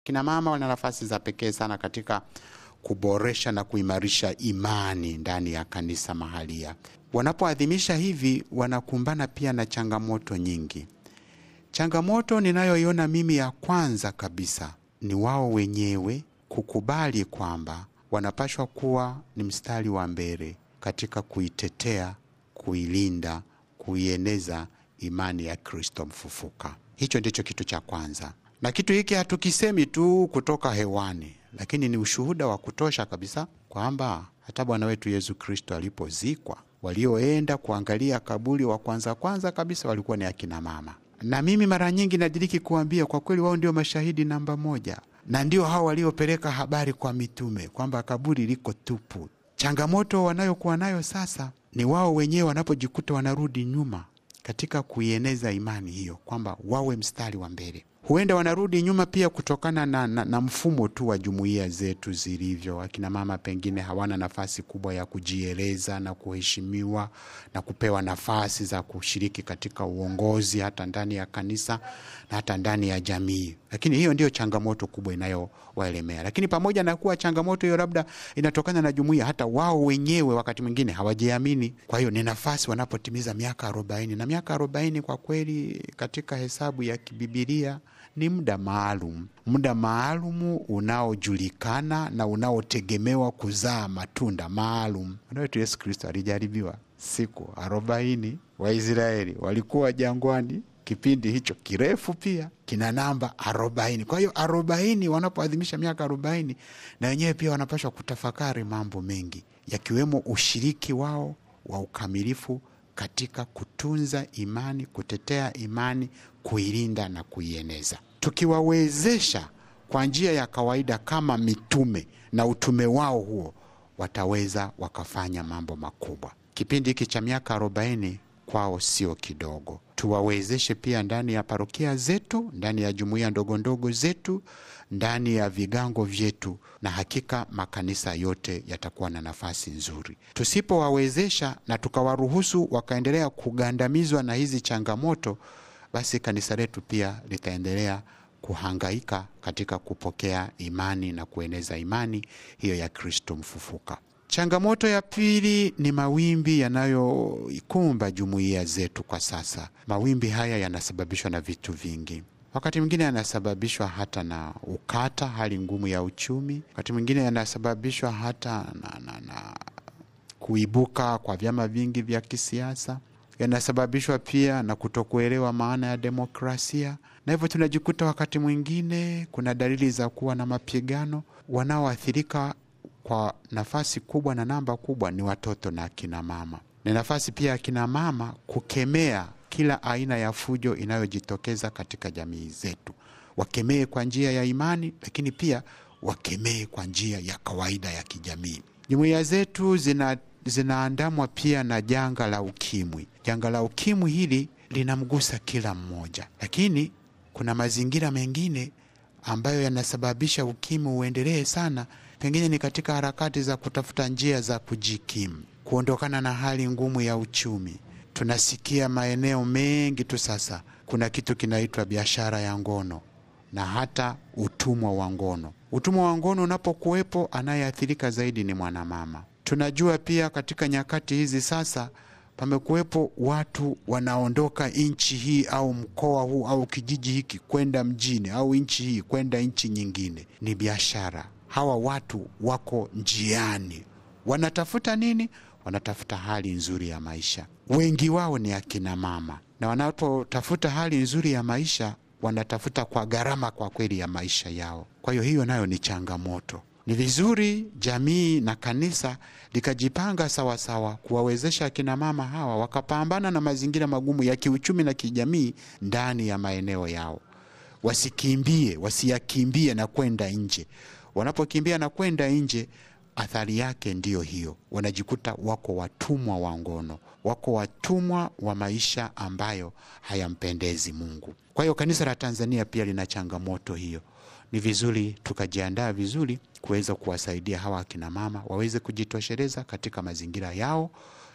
Kina mama wana nafasi za pekee sana katika kuboresha na kuimarisha imani ndani ya kanisa mahalia. Wanapoadhimisha hivi, wanakumbana pia na changamoto nyingi. Changamoto ninayoiona mimi ya kwanza kabisa ni wao wenyewe kukubali kwamba wanapashwa kuwa ni mstari wa mbele katika kuitetea, kuilinda, kuieneza imani ya Kristo mfufuka. Hicho ndicho kitu cha kwanza, na kitu hiki hatukisemi tu kutoka hewani, lakini ni ushuhuda wa kutosha kabisa kwamba hata Bwana wetu Yesu Kristo alipozikwa, walioenda kuangalia kaburi wa kwanza kwanza kabisa walikuwa ni akina mama na mimi mara nyingi nadiriki kuambia kwa kweli, wao ndio mashahidi namba moja, na ndio hao waliopeleka habari kwa mitume kwamba kaburi liko tupu. Changamoto wanayokuwa nayo sasa ni wao wenyewe wanapojikuta wanarudi nyuma katika kuieneza imani hiyo, kwamba wawe mstari wa mbele. Huenda wanarudi nyuma pia kutokana na, na, na mfumo tu wa jumuiya zetu zilivyo. Akina mama pengine hawana nafasi kubwa ya kujieleza na kuheshimiwa na kupewa nafasi za kushiriki katika uongozi hata ndani ya kanisa na hata ndani ya jamii, lakini hiyo ndiyo changamoto kubwa inayowaelemea. Lakini pamoja na kuwa changamoto hiyo labda inatokana na jumuiya, hata wao wenyewe wakati mwingine hawajiamini. Kwa hiyo ni nafasi wanapotimiza miaka arobaini, na miaka arobaini kwa kweli katika hesabu ya kibibilia ni muda maalum, muda maalumu unaojulikana na unaotegemewa kuzaa matunda maalum. Bwana wetu Yesu Kristo alijaribiwa siku arobaini. Waisraeli walikuwa jangwani kipindi hicho kirefu, pia kina namba arobaini. Kwa hiyo arobaini, wanapoadhimisha miaka arobaini, na wenyewe pia wanapaswa kutafakari mambo mengi, yakiwemo ushiriki wao wa ukamilifu katika kutunza imani, kutetea imani, kuilinda na kuieneza. Tukiwawezesha kwa njia ya kawaida kama mitume na utume wao huo, wataweza wakafanya mambo makubwa. Kipindi hiki cha miaka arobaini kwao sio kidogo. Tuwawezeshe pia ndani ya parokia zetu, ndani ya jumuiya ndogo ndogo zetu, ndani ya vigango vyetu, na hakika makanisa yote yatakuwa na nafasi nzuri. Tusipowawezesha na tukawaruhusu wakaendelea kugandamizwa na hizi changamoto, basi kanisa letu pia litaendelea kuhangaika katika kupokea imani na kueneza imani hiyo ya Kristo mfufuka. Changamoto ya pili ni mawimbi yanayoikumba jumuiya zetu kwa sasa. Mawimbi haya yanasababishwa na vitu vingi. Wakati mwingine yanasababishwa hata na ukata, hali ngumu ya uchumi. Wakati mwingine yanasababishwa hata na, na, na kuibuka kwa vyama vingi vya kisiasa. Yanasababishwa pia na kutokuelewa maana ya demokrasia, na hivyo tunajikuta wakati mwingine kuna dalili za kuwa na mapigano. Wanaoathirika kwa nafasi kubwa na namba kubwa ni watoto na akina mama. Ni nafasi pia akina mama kukemea kila aina ya fujo inayojitokeza katika jamii zetu, wakemee kwa njia ya imani, lakini pia wakemee kwa njia ya kawaida ya kijamii. Jumuiya zetu zina zinaandamwa pia na janga la ukimwi. Janga la ukimwi hili linamgusa kila mmoja, lakini kuna mazingira mengine ambayo yanasababisha ukimwi uendelee sana pengine ni katika harakati za kutafuta njia za kujikimu, kuondokana na hali ngumu ya uchumi. Tunasikia maeneo mengi tu sasa kuna kitu kinaitwa biashara ya ngono na hata utumwa wa ngono. Utumwa wa ngono unapokuwepo, anayeathirika zaidi ni mwanamama. Tunajua pia katika nyakati hizi sasa pamekuwepo watu wanaondoka nchi hii au mkoa huu au kijiji hiki kwenda mjini au nchi hii kwenda nchi nyingine, ni biashara. Hawa watu wako njiani, wanatafuta nini? Wanatafuta hali nzuri ya maisha. Wengi wao ni akina mama, na wanapotafuta hali nzuri ya maisha wanatafuta kwa gharama kwa kweli ya maisha yao. Kwa hiyo hiyo nayo ni changamoto. Ni vizuri jamii na kanisa likajipanga sawasawa kuwawezesha akina mama hawa wakapambana na mazingira magumu ya kiuchumi na kijamii ndani ya maeneo yao, wasikimbie, wasiyakimbie na kwenda nje. Wanapokimbia na kwenda nje, athari yake ndiyo hiyo, wanajikuta wako watumwa wa ngono, wako watumwa wa maisha ambayo hayampendezi Mungu. Kwa hiyo kanisa la Tanzania pia lina changamoto hiyo. Ni vizuri tukajiandaa vizuri kuweza kuwasaidia hawa akina mama waweze kujitosheleza katika mazingira yao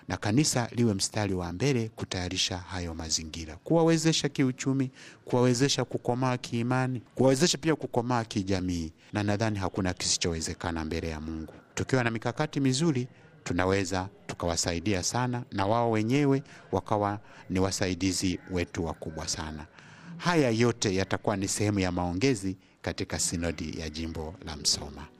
na kanisa liwe mstari wa mbele kutayarisha hayo mazingira, kuwawezesha kiuchumi, kuwawezesha kukomaa kiimani, kuwawezesha pia kukomaa kijamii, na nadhani hakuna kisichowezekana mbele ya Mungu. Tukiwa na mikakati mizuri, tunaweza tukawasaidia sana, na wao wenyewe wakawa ni wasaidizi wetu wakubwa sana. Haya yote yatakuwa ni sehemu ya maongezi katika sinodi ya jimbo la Msoma.